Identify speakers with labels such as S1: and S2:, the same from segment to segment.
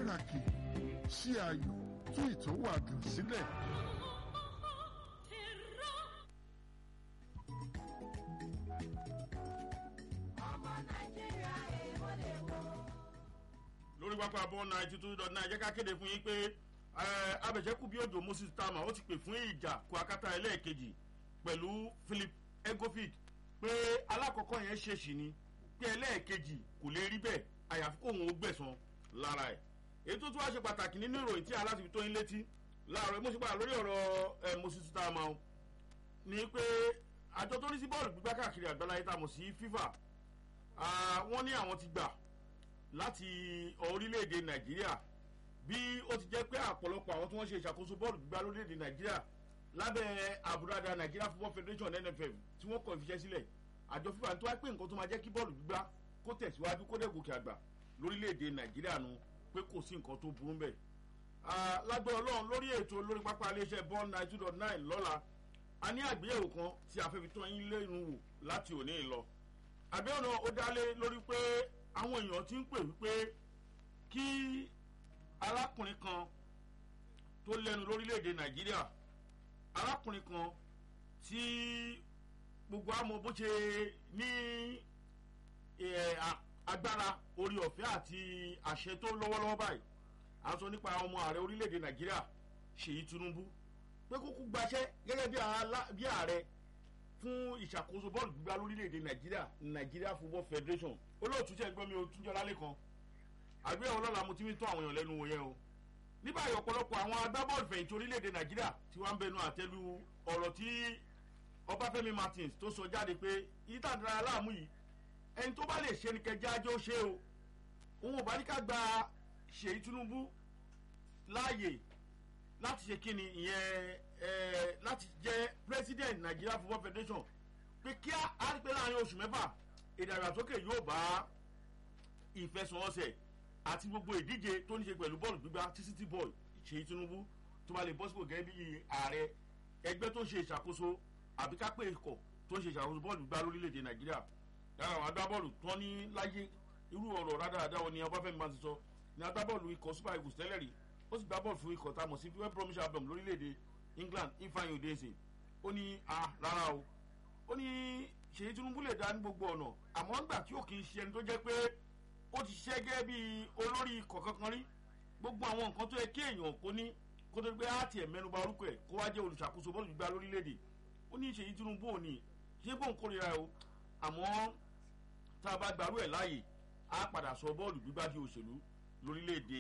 S1: pàtàkì ṣí ayò tú ìtòwádùn sílẹ̀.
S2: lórí pápá bọ́ ninety two dot nine jẹ́ ká kéde fún yín pé abẹ̀jẹ́kù bí òjò moses tama ó ti pè fún ìjà kó akátá ẹlẹ́ẹ̀kejì pẹ̀lú philip egofic pé alákọ̀ọ́kọ́ yẹn ṣèṣì ni pé ẹlẹ́ẹ̀kejì kò lè rí bẹ́ẹ̀ àyàfi kóhun ó gbẹ̀san lára ẹ̀ èyí tó tún wá ṣe pàtàkì nínú ìròyìn tí aláti fi tó yín létí láàárọ̀ mo ṣe padà lórí ọ̀rọ̀ moses tama o ni pé àjọ tó ní sí bọ́ọ̀lù gbígbá káàkiri àgbáláyé tá a mọ̀ sí fifa wọ́n ní àwọn ti gbà láti orílẹ̀-èdè nàìjíríà bí ó ti jẹ́ pé àpọ̀lọpọ̀ àwọn tí wọ́n ṣe ìṣàkóso bọ́ọ̀lù gbígbá lórílẹ̀-èdè nàìjíríà lábẹ́ àbúradà nàìjíríà football federation nff tí wọ́n kọ̀ ìfiṣẹ́ sílẹ̀ àjọ fífa tó wá pé nǹkan tó máa jẹ́ kí bọ́ọ̀lù gbígbá kó tẹ̀síwájú kó dẹ̀ gòkè àgbà lórílẹ̀-èdè nàìjíríà nu pé kò sí nǹkan tó burú bẹ̀. lágbára ọlọ́run lórí ètò lórí pápá iléeṣẹ́ ball nine two dot nine lọ́la a ní àgbéyẹ̀wò kan tí a fẹ́ fi tán yín lẹ́nu wò láti òní lọ. àgbéyẹ̀wò náà ó dálé lórí pé àwọn èèyàn ti ń pè wípé kí arákùnrin kan tó lẹ́nu lórílẹ̀‐èdè nàìjíríà arákùnrin kan tí gbogbo àmọ́ bó ṣe ní agbára orí ọ̀fẹ́ àti àṣẹ tó lọ́wọ́lọ́wọ́ báyìí à ń sọ nípa ọmọ ààrẹ orílẹ̀‐èdè nàìjíríà ṣèyí tinubu pé kókó gbaṣẹ́ gẹ́gẹ́ bí ààrẹ fún ìṣàkóso bọ́ọ̀lù gbígbá lórílẹ̀‐èdè nàìjíríà nàìjíríà football federation olóòtú tẹ̀ ń gbọ́ mi o túnjọ́ lálẹ́ kan àgbéyẹ̀wò lọ́la mo ti ń tún àwọn èèyàn lẹ́nu wò yẹn o ní báyìí ọ̀pọ̀lọpọ̀ àwọn agbábọ́ọ̀lù fẹ̀yìntì orílẹ̀‐èdè nàìjíríà tí wọ́n ń bẹnu àtẹ́lu ọ̀rọ̀ tí ọbáfẹ́mi martins tó sọ jáde pé ìtàdára aláàmú yìí ẹni tó bá lè ṣe ni kẹjá ajó ṣe o òun ò bá ní ká gba ṣèyí tinubu láàyè láti ṣe kíni ìyẹn láti jẹ́ president nigeria football federation pé kí á rí pé láàrin oṣù mẹ́fà ìdàgbàsókè yóò bá ìfẹsọ̀wọnsẹ̀ àti gbogbo ìdíje tó ní ṣe pẹ̀lú bọ́ọ̀lù gbígbá tí city boy ṣèyí tinubu tó bá lè bọ́ sípò gẹ́gẹ́ bí ààrẹ ẹgbẹ́ tó ń ṣe ìṣàkóso àbí ká pé ikọ̀ tó ń ṣe ìṣàkóso bọ́ọ̀lù gbígbá lórílẹ̀‐èdè nàìjíríà lára àwọn agbábọ́ọ̀lù tó ní láyé irú ọ̀rọ̀ rádaràdà wọn ni ọbáfẹ́mi máa ti sọ ní agbábọ́ọ̀lù ikọ̀ super eagles tẹ́lẹ̀ rí ó sì gbá bọ́ọ̀lù fún ikọ̀ tá a mọ̀ sí west bromwich albion lórílẹ̀‐èdè england ifeanyi odese ó ní a rárá o ó ní ṣèyí tinubu lè dá ní gbogbo ọ̀nà àmọ́ nígbà tí ó kì í ṣe ẹni tó jẹ́ pé ó ti ṣiṣẹ́ gẹ́gẹ́ bí olórí ikọ̀ kankan rí gbogbo àwọn nǹkan tó yẹ kí èèyàn kó ní kó tó gbé àti ẹ̀ mẹ́nuba orúkọ ẹ̀ kó wá jẹ́ olùṣàkóso bọ́ọ̀lù gbígbá lórílẹ̀‐èdè ó ní ṣèyí tinubu ò ní ṣé bóun kórira ẹ̀ o àmọ́ tá a bá gbarú ẹ̀ láàyè á padà sọ bọ́ọ̀lù gbígbá di òṣèlú lórílẹ̀‐èdè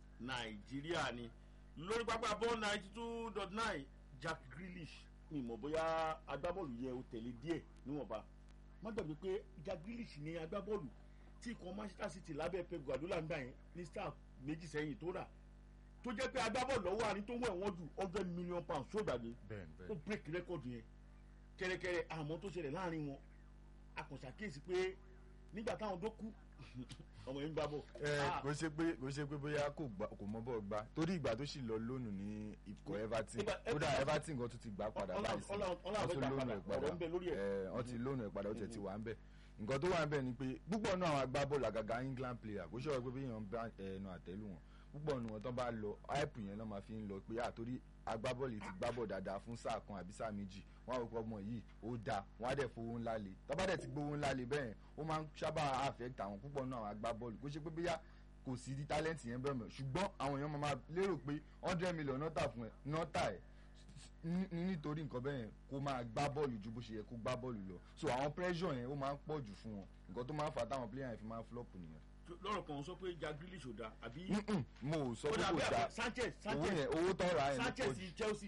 S2: nàìjíríà ni lórí pápá bọ́ọ̀lù ninety two dot nine jack grealish ni ìmọ̀ bóyá agbábọ́ọ̀lù yẹ o tẹ̀lé díẹ̀ níwọ̀nba má gbàgbé pé jack grealish ni agbábọ́ọ̀lù tí ikọ̀ manchester city lábẹ́ pep guardiola ń gbà yẹn ní star méjì sẹ́yìn tó rà tó jẹ́ pé agbábọ́ọ̀lù lọ́wọ́ àní tó wọ̀ ẹ̀wọ̀n ju hundred million pounds tó gbàgbé ó break record yẹn kẹrẹkẹrẹ àmọ́ tó ṣẹlẹ̀ láàrin wọn akọ̀ṣàkíyèsí pé nígbà táwọn tó kú ọmọ yẹn ń gbá bọ̀.
S3: ẹ kò ṣe pé kò ṣe pé bóyá kò mọ bọ́ gbá torí ìgbà tó sì lọ lónìí ní ikọ̀ everton kódà everton kan tún ti gbà padà báyìí sí wọ́n ti lónìí ẹ̀ padà wọ́n ti lónìí ẹ̀ padà ó tẹ̀ ti wà ń bẹ̀ nǹkan tó wà ń bẹ̀ ni pé púpọ̀ náà àwọn agbábọ́ọ̀lù àgàgà england player kò ṣọ̀rọ̀ pé bí èèyàn bá ẹnu àtẹ́lù wọn púpọ̀ nu wọn tán bá lọ hype yẹn lọ́ máa fi ń lọ pé àtórí agbábọ́ọ̀lù ti gbábọ̀ dáadáa fún sáà kan àbí sáà méjì wọn àwọn ọmọ yìí ó da wọn á dẹ̀ fowó ńlá le tọ́ba dẹ̀ ti gbowó ńlá le bẹ́ẹ̀ ó máa ń sábà affect àwọn púpọ̀ náà àwọn agbábọ́ọ̀lù kó ṣe pé bóyá kò sí di talent yẹn bẹ́ẹ̀ mọ̀ ṣùgbọ́n àwọn èèyàn máa lérò pé hundred million nọ́tà fún ẹ nọ́tà ẹ̀ nítorí nǹkan bẹ́ẹ̀ kó máa gbá bọ́ọ̀lù ju bó ṣe yẹ kó gbá bọ́ọ̀lù lọ so àwọn pressure yẹn ó máa ń pọ̀ jù fún wọn nǹkan tó máa ń fa táwọn player yẹn fi máa ń flop nìyẹn
S2: lọ́rọ̀ kan sọ pé jack grealish ò da àbí.
S3: mo ò sọ pé kò da
S2: sanchez
S3: owó yẹn owó tọ́ra ẹ̀
S2: sanchez chelsea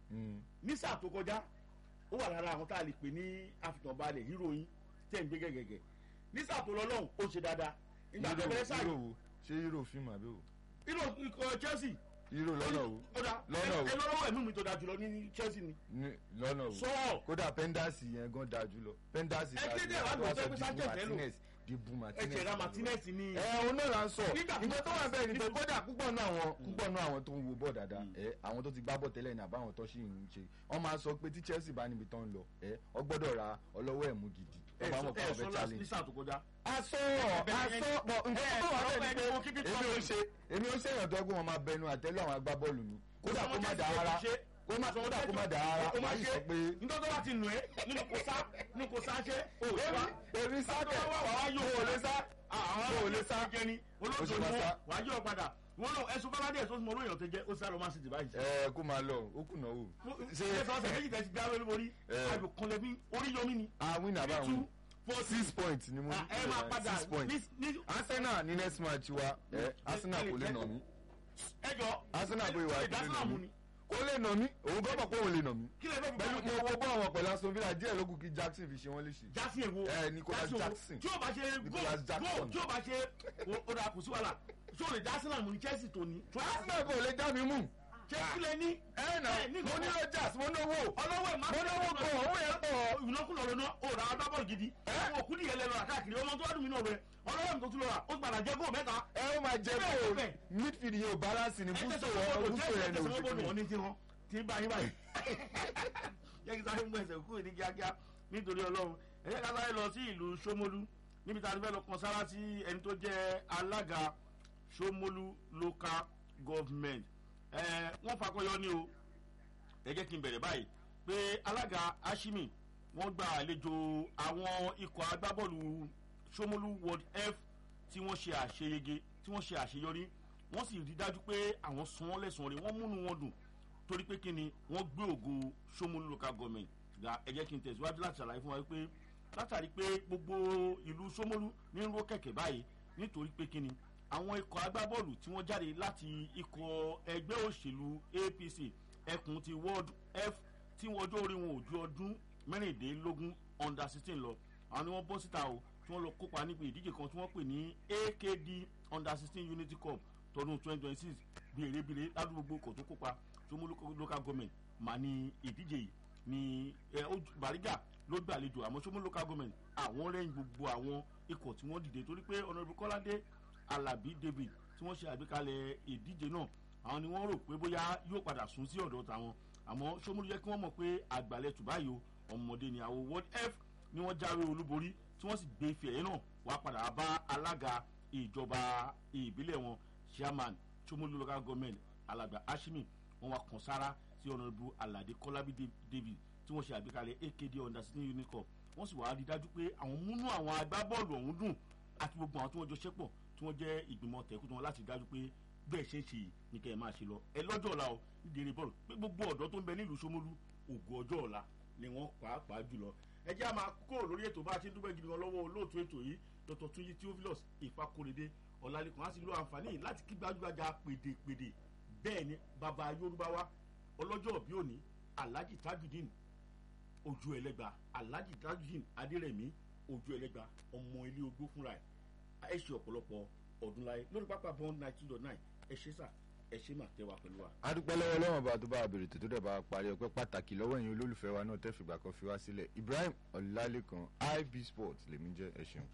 S2: ní sáà tó kọjá ó wà lára àwọn tá a lè pè ní àfitànbalẹ̀ heroin tẹ̀ ń gbé gẹ̀gẹ̀gẹ̀ ní sáà tó lọ lọ́hùn ó ṣe dáadáa nígbà tó bẹ̀rẹ̀ sáà
S3: hero wo ṣé hero fíìmù àbí o.
S2: hero ikọ̀ chelsea.
S3: hero lọ́nà o
S2: lọ́nà o ẹ lọ́wọ́ ẹ̀mí mi tó da jùlọ ní chelsea ni.
S3: lọ́nà o
S2: sọ
S3: kódà pendasi yẹn gan da jùlọ pendasi
S2: ẹ kéde ẹ̀ wá gbọ́ sọ pé sanchez ẹ lò
S3: dibu martinez
S2: ẹ̀jẹ̀ ra martinez ni.
S3: ẹ òun náà là ń sọ nǹkan tó wà bẹ́ẹ̀ ni pé kódà púpọ̀ náà àwọn púpọ̀ náà àwọn tó ń wo bọ́ọ̀ dáadáa ẹ àwọn tó ti gbá bọ́ọ̀ tẹ́lẹ̀ ní àbáwọn tó sì ń ṣe wọ́n máa sọ pé tí chelsea bá níbi tó ń lọ ẹ ọ gbọ́dọ̀ ra ọlọ́wọ́ ẹ̀mú gidi wọ́n bá mọ̀ pé
S2: ẹ
S3: wọ́n fẹ́
S2: sọ
S3: challenge.
S2: ní sáà tó kọjá.
S3: asọ́rọ̀
S2: bẹ̀rẹ̀ yẹn-
S3: asọ́ bọ̀ nǹkan
S2: ẹ
S3: tó wà
S2: sọ
S3: bẹ́ẹ̀
S2: pé
S3: ni
S2: mo kí
S3: pé
S2: kíkí
S3: èmi ò
S2: tó
S3: ṣe èmi ò ṣe èèyàn tó ẹgbẹ́ wọn máa bẹnu àtẹ́lù àwọn agbábọ́ọ̀lù mi kódà kó má dà ara kó má kódà kó má dà ara
S2: ó máa
S3: wàá yìí
S2: ṣe
S3: sọ pé
S2: nítorí tó bá ti nù ẹ́ nínú kò sá nínú kò sá ṣe ó ṣe wá.
S3: èmi sákẹ̀
S2: tó bá wà wá yóò
S3: mo ò lè sá
S2: àwọn
S3: mo ò lè sá
S2: jẹ ni olóòtú
S3: Ó ṣe
S2: ni
S3: máa
S2: wọn
S3: sá.
S2: wàá yọ padà wọn náà ẹsùn bábá díẹ̀ tó ti mọ olóyè tó jẹ ó sá lọ máa sì dì báyìí.
S3: ẹ kó máa lọ ó kùnà wò
S2: ṣe é sọ ọsẹ méjì tẹ ti dáwé lórí
S3: Eh.
S2: ayò kan lẹbi orí yomi ni.
S3: àwìn àbá
S2: two
S3: àwọn
S2: four
S3: six points ni mo
S2: Ah, ẹ máa padà
S3: six points
S2: ní ní
S3: arsenal ní next match wa ẹ arsenal kò lè nà mí
S2: ẹjọ
S3: arsenal bóyá wà kò lè nà
S2: ìdásílà mú
S3: mí
S2: ni
S3: kò lè nà mí òun gbọ́ pọ̀ pé òun lè nà mí
S2: kí lè fẹ́ fi
S3: pẹ̀lú
S2: bá
S3: mo wo bọ́ àwọn pẹ̀lú aston villa díẹ̀ lókun kí jackson fi ṣe wọ́n léṣe.
S2: jásí èwo
S3: Eh, Nicholas
S2: Jásí èwo.
S3: Jackson.
S2: tí o bá ṣe
S3: Nicholas
S2: goal
S3: Jackson.
S2: goal tí o bá ṣe o- o da kù sí wàhálà tí o lè dá sílà mú ni chelsea tó ní.
S3: arsenal kò lè já mi mú.
S2: chelsea lè ní.
S3: ẹ nà
S2: Eh, ní
S3: mo ní
S2: nǹkan-
S3: rogers mo náwó
S2: ọlọ́wọ́ ẹ̀ máa
S3: mo náwó pọ̀ owó yẹn pọ̀.
S2: ìnákùnà lọ́nà ó ra agbábọ́ọ̀lù gidi àwọn òkú nìyẹn lẹ́nu àkáàkiri ọmọ tó wà dùn mí náà rẹ ọlọ́wọ́ mi tó tún lọ rà ó gbàdá jẹ́ góò mẹ́ta.
S3: ẹ ó máa jẹ
S2: Bẹ́ẹ̀
S3: kó
S2: bẹ́ẹ̀.
S3: midfield yẹn ò balance ni
S2: ẹ
S3: búso
S2: tẹsán
S3: wọn
S2: gbọdọ̀
S3: búso
S2: jẹ́
S3: yẹn ni
S2: tẹsán gbọdọ̀
S3: òṣèlú.
S2: wọn ní ti hàn tí ń bá yín báyìí. yẹ kí sáré mú ẹsẹ̀ kúrò ní kíákíá nítorí ọlọ́run ẹ yẹ ká sáré lọ sí ìlú Ṣómólú níbi tá a ti fẹ́ lọ kan sára sí ẹni tó jẹ́ alága Ṣómólú local government ẹ wọ́n fakọyọ ní o ẹ jẹ́ kí n bẹ̀rẹ̀ báyìí pé alága Ashimi wọ́n gba àlejò àwọn ikọ̀ agbábọ́ọ̀lù Ṣómólú World F tí wọ́n ṣe àṣeyege tí wọ́n ṣe àṣeyọrí wọ́n sì rí dájú pé àwọn san wọ́n lẹ́sàn-án rẹ̀ wọ́n múnú wọn dùn torí pé kí ni wọ́n gbé ògo Ṣómólú local government ga ẹ jẹ́ kí n tẹ̀síwájú láti ṣàlàyé fún wa pé látàrí pé gbogbo ìlú Ṣómólú ní ń ró kẹ̀kẹ́ báyìí nítorí pé kí ni àwọn ikọ̀ agbábọ́ọ̀lù tí wọ́n jáde láti ikọ̀ ẹgbẹ́ òṣèlú APC ẹkùn ti World F tí wọ́n ọjọ́ orí wọn ò ju ọdún mẹ́rìndínlógún under sixteen lọ àwọn ni wọ́n bọ́ síta o tí wọ́n lọ kópa níbi ìdíje kan tí wọ́n pè ní AKD under sixteen Unity Cup tọdún twenty twenty six bèrèbèrè ládùúgbò kò tó kópa tó mú local local government mà ní ìdíje yìí ní ẹ ó ju- Bariga ló gbàlejò àmọ́ Ṣómólú local government àwọn rẹ́yìn gbogbo àwọn ikọ̀ tí wọ́n dìde torí pé Honourable Kọ́ládé Alabi David tí wọ́n ṣe àgbékalẹ̀ ìdíje náà àwọn ni wọ́n rò pé bóyá yóò padà sún sí ọ̀dọ̀ tàwọn àmọ́ Ṣómólú jẹ́ kí wọ́n mọ̀ pé àgbàlẹ̀ tùbáyò ọmọdé ni àwọn World F ni wọ́n jáwé olúborí tí wọ́n sì gbé ife ẹ̀yẹ náà wá padà bá alága ìjọba ìbílẹ̀ wọn chairman Ṣómólú local government alàgbà Ashimi wọ́n wá kàn sára sí Honourable Alade Kọ́lábí Da- David tí wọ́n ṣe àgbékalẹ̀ AKD under sixteen unit cup wọ́n sì wá rí dájú pé àwọn múnú àwọn agbábọ́ọ̀lù ọ̀hún dùn àti gbogbo àwọn tí wọ́n jọ ṣẹ́pọ̀ tí wọ́n jẹ́ ìgbìmọ̀ tẹ̀kútù wọn láti dájú pé bẹ́ẹ̀ ṣe ń ṣe yìí ní kẹ́ ẹ máa ṣe lọ ẹ lọ́jọ́ ọ̀la o nídìí bọ́ọ̀lù pé gbogbo ọ̀dọ́ tó ń bẹ nílùú Ṣómólú ògo ọjọ́ ọ̀la ni wọ́n pàápàá jùlọ ẹ jẹ́ a máa kó lórí ètò bá a ti ń dúpẹ́ gidi gan lọ́wọ́ olóòtú ètò yìí Dr. Túnjí Theophilus Ìfakóredé Ọlálékan á sì lo àǹfààní yìí láti kí gbajúgbajà pèdèpèdè bẹ́ẹ̀ ni bàbá Yorùbá wa ọlọ́jọ́ òbí òní Alhaji Tajudeen ojú ẹlẹ́gba Alhaji Tajudeen Adérẹ̀mí ojú ẹlẹ́gba ọmọ ilé ogbó fúnra ẹ̀ ẹ ṣe ọ̀pọ̀lọpọ̀ ọdún láyé lórí pápá bond nine two dot nine ẹ ṣe sà ẹ ṣe mà tẹ́ wa pẹ̀lú wa.
S3: adúpẹ́ lọ́wọ́ lọ́wọ́ bá tó bá bèrè tó tó dẹ̀ bá parí ọpẹ́ pàtàkì lọ́wọ́ ẹ̀yin olólùfẹ́ wa náà tẹ́ fìgbà kan fi wá sílẹ̀ Ibrahim Ọlálékan IB Sports lèmi jẹ́ ẹ ṣeun.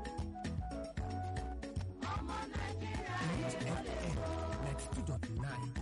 S4: ninety two dot nine